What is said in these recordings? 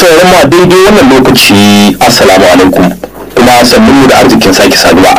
sauraron ma daidai wannan lokaci assalamu alaikum kuma sannun mu da arzikin sake saduwa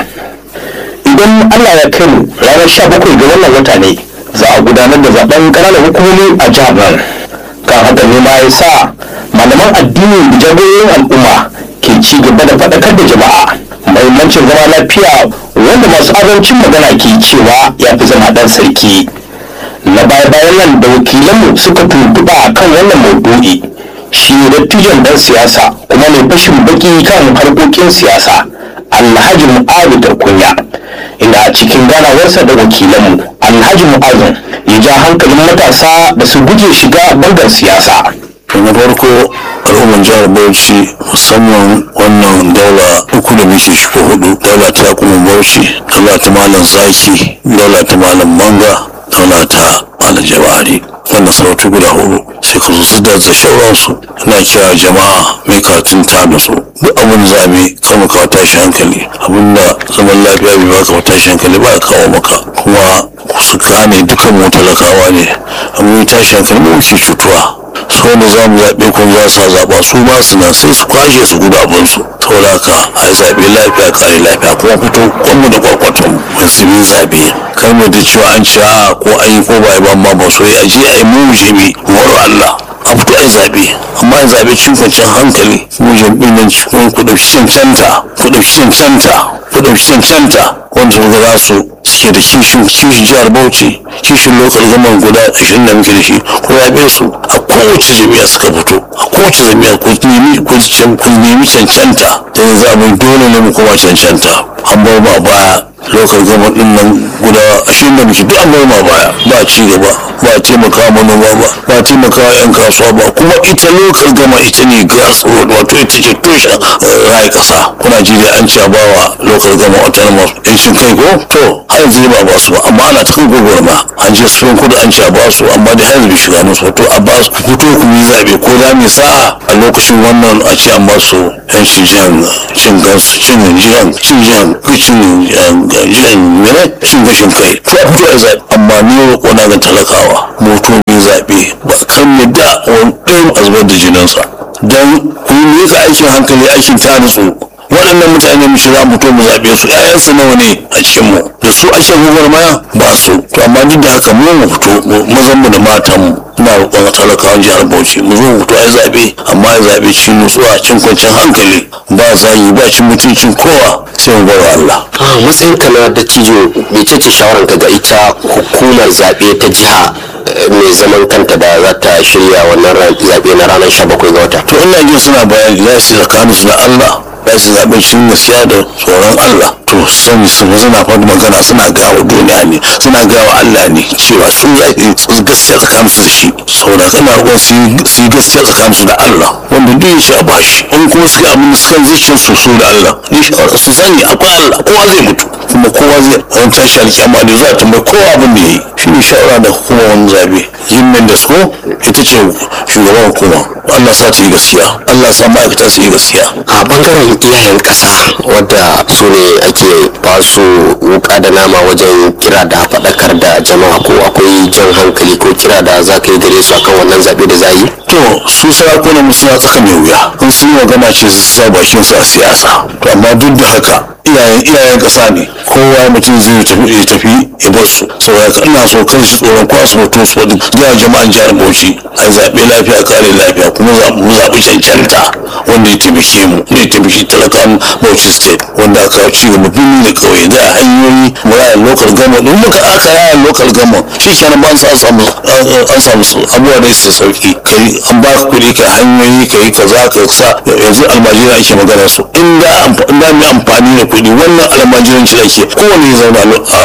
idan allah ya kai mu ranar sha bakwai ga wannan wata ne za a gudanar da zaben ƙananan hukumomi a jihar nan kan haka ne ma ya sa malaman addini da jagororin al'umma ke ci gaba da faɗakar da jama'a mahimmancin zama lafiya wanda masu azancin magana ke cewa ya fi zama ɗan sarki na baya-bayan nan da wakilanmu suka tuntuɓa kan wannan maudu'i shi dattijon dan siyasa kuma mai fashin baki kan harkokin siyasa alhaji mu'azu da kunya inda a cikin ganawarsa da wakilanmu alhaji mu'azu ya ja hankalin matasa da su guje shiga bangar siyasa na farko al'ummar jihar bauchi musamman wannan daula uku da muke shiga hudu daula ta kuma bauchi daula ta malam zaki daula ta malam manga daula ta malam jawari wannan sarautu guda hudu sai ka zo da da shauransu ina kira jama'a mai karatun ta da su duk abin zabe kar mu kawo tashi hankali abinda zaman lafiya bai baka ba tashi hankali ba kawo maka kuma su gane dukan mu talakawa ne amma tashi hankali mu ke cutuwa su wanda za mu zaɓe ko za su zaɓa su ma su nan sai su kwashe su gudu abinsu saboda haka a yi zaɓe lafiya kare lafiya kuma fito kwanmu da kwakwatan musulmi zaɓe kar mu da cewa an ci a ko an yi ko ba yi ba ma ba so a je a yi mu jimi waro Allah a fito a yi zaɓe amma a zaɓe cikin kwanciyar hankali mu jam'in nan cikin ku ɗauki cancanta ku ɗauki cancanta ku ɗauki cancanta wanda su ga za su suke da kishin kishin jihar bauchi kishin lokal gaman guda ashirin da muke da shi ko zaɓe su a kowace jami'a suka fito a kowace jami'a ku nemi ku nemi cancanta da yanzu abin dole ne mu koma cancanta an bar ma baya lokal gaman din nan guda ashirin da muke duk an bar ma baya ba ci gaba ba taimaka manoma ba ba taimaka yan kasuwa ba kuma ita lokal gama ita ne gas road wato ita ce tushen rayu kasa kuna ji da an ci bawa lokal gama autonomous yancin kai ko to har yanzu ba ba su ba amma ana ta kan gwagwarma an je sun kudu an ci a ba su amma da yanzu bai shiga musu to a ba su ku fito ku yi zaɓe ko za mu sa'a a lokacin wannan a ci an ba su yancin jihan cin gansu cin jihan cin jihan cin jihan mene cin gashin kai to a fito a zaɓe amma ni roƙo na ga talakawa moto mai zaɓe ba kan mu da wani ɗayan a zubar da jininsa don ku yi ka aikin hankali aikin ta nutsu waɗannan mutane mu shiga mu to mu zaɓe su ƴaƴansu nawa ne a cikin mu da su ake gwagwarmaya ba su to amma duk da haka mu mu fito mazan mu da matan mu ina roƙon talakawan jihar Bauchi mu zo mu fito ai zaɓe amma ai zaɓe cikin nutsuwa cikin kwanciyar hankali ba zagi ba cin mutuncin kowa sai mu bar Allah. a matsayin ka na dattijo mecece shawaran ka ga ita hukumar zaɓe ta jiha mai zaman kanta da za ta shirya wannan zaɓe na ranar 17 ga wata to ina jin suna bayani za su tsakanin su da Allah za su zaɓe cikin gaskiya da tsoron Allah to sani su suna faɗi magana suna gawa duniya ne suna gawa Allah ne cewa sun zaɓe gaskiya tsakanin su da shi saboda kana roƙon su yi gaskiya tsakanin su da Allah wanda duk ya ce a bashi in kuma suka abin da suka zuciyar su su da Allah ni shawara su sani akwai Allah kowa zai mutu kuma kowa zai ran tashi alƙiyama da za a tambayi kowa abin da ya yi shi ne shawara da hukumar zaɓe yin mendes ko ita ce shugaban hukuma Allah sa ta yi gaskiya Allah sa ma'aikata su yi gaskiya a bangaren iyayen ƙasa wadda su ne ake ba su wuka da nama wajen kira da faɗakar da jama'a ko akwai jan hankali ko kira da za ka yi gare su akan wannan zaɓe da za yi to su sarakunan mu suna tsaka mai wuya in sun yi magana ce su sa bakin su a siyasa to amma duk da haka iyayen iyayen kasa ne kowa mutum zai tafi ya tafi ya bar su saboda ina so kan shi tsoron kwa su mutum su wadda jihar jama'an jihar bauchi a zaɓe lafiya kare lafiya kuma mu zaɓi cancanta wanda ya taimake mu ne ya taimake talakan bauchi state wanda aka ci gaba birni da ƙauye za a hanyoyi mu raya local government in muka aka raya local government shi kenan ba an samu an samu abubuwa da su sauki kai an ba ka kuɗi ka hanyoyi ka yi kaza ka sa yanzu almajiri ake magana su in da mu amfani da kuɗi wannan almajiranci da ke kowane ya zauna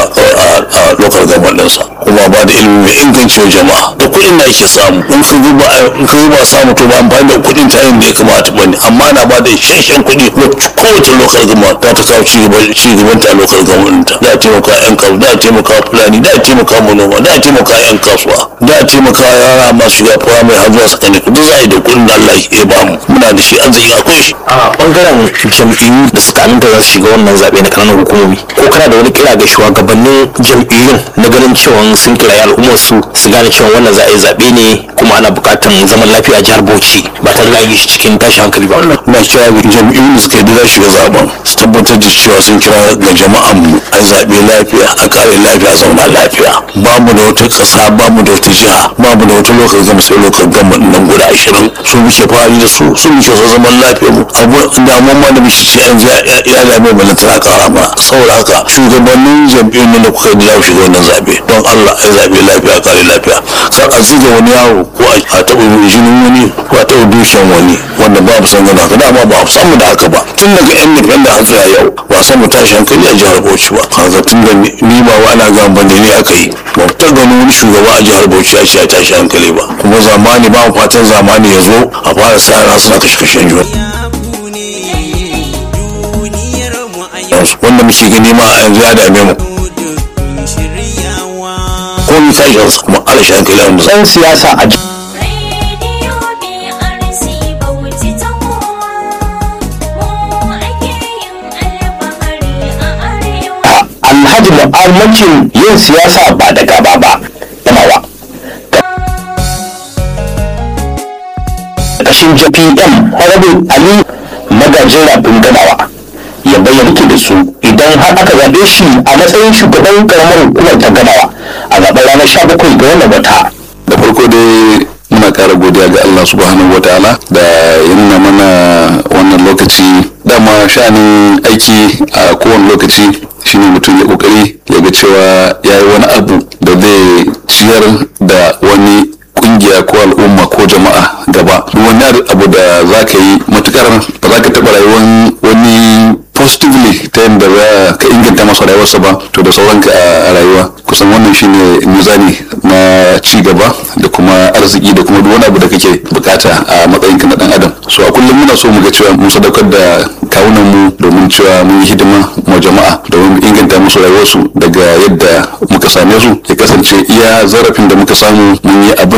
a local government ɗinsa kuma ba da ilimi mai inganci wa jama'a da kuɗin da ake samu in ka yi ba in ka yi ba samu to ba amfani da kuɗin ta yin da ya kamata ba ne amma na ba da isasshen kuɗi wacce kowace local government za ta kawo ci gaban ta a local government ta za a taimaka yan kasuwa za a taimaka fulani za a taimaka manoma za a taimaka yan kasuwa za a taimaka yara masu shiga firamare har zuwa sakandare duk za a yi da kuɗin da Allah ya ba mu muna da shi arziki akwai shi a bangaren jam'iyyu da suka aminta za su shiga wannan zaɓe na kananan hukumomi ko kana da wani kira ga shugabannin jam'iyyun na ganin cewa sun kirayi al'ummar su su gane cewa wannan za a yi zaɓe ne kuma ana buƙatar zaman lafiya a jihar Bauchi ba tare da yi shi cikin tashin hankali ba. na kira ga jam'iyyun da suka yi da shiga zaben su tabbatar da cewa sun kira ga jama'an mu a zaɓe lafiya a kare lafiya a zauna lafiya ba mu da wata ƙasa ba mu da wata jiha ba mu da wata lokacin gama sai lokacin gama nan guda ashirin su muke fari da su su muke so zaman lafiya mu abu damuwa ma da muke ci an ji ya dame mu na tana kara ma saboda haka shugabannin jam'iyyun nan da kuka yi da shiga wannan zaɓe don Allah a zaɓe lafiya a kare lafiya kar a zuga wani yaro ko a taɓa jinin wani ko a taɓa dushen wani wanda ba mu san gana haka dama ba mu san mu da haka ba tun daga yan nufin da har zuwa yau ba san mu tashi hankali a jihar Bauchi ba haka tun da ni ba wa ana gan ban da ni aka yi ba ta gano wani shugaba a jihar Bauchi ya ce ya tashi hankali ba kuma zamani ba mu fatan zamani ya zo a fara sa ran suna kashe kashen juna wanda muke gani ma a yanzu ya dame mu ko ni tashin sa kuma ala shi hankali a wanda Ɗan siyasa a Radio BRC Bauchi ta kowa, mu ake yin alfahari a arewa. alhaji mu'ammakin yin siyasa ba da gaba ba yamawa ƙarƙashin jpm honorable ali magajin rafin gamawa ya bayyana ke da su idan har aka zaɓe shi a matsayin shugaban ƙaramar hukumar ta gamawa a zaɓen ranar 17 ga wannan wata da farko dai muna ƙara godiya ga Allah subhanahu wa ta'ala da ya nuna mana wannan lokaci dama sha'anin aiki a kowane lokaci shine mutum ya kokari ya ga cewa ya yi wani abu da zai ciyar da wani kungiya ko al'umma ko jama'a gaba duk wani abu da za ka yi matukar ba za ka taɓa rayuwar wani positively ta yadda za ka inganta masa rayuwarsa ba to da sauranka a rayuwa kusan wannan shine mizani na ci gaba da kuma arziki da kuma duk wani abu da kake bukata a matsayinka na dan adam so a kullum muna so mu ga cewa mun sadaukar da kawunan mu domin cewa mun yi hidima ma jama'a domin mu inganta musu rayuwarsu daga yadda muka same su ya kasance iya zarafin da muka samu mun yi abin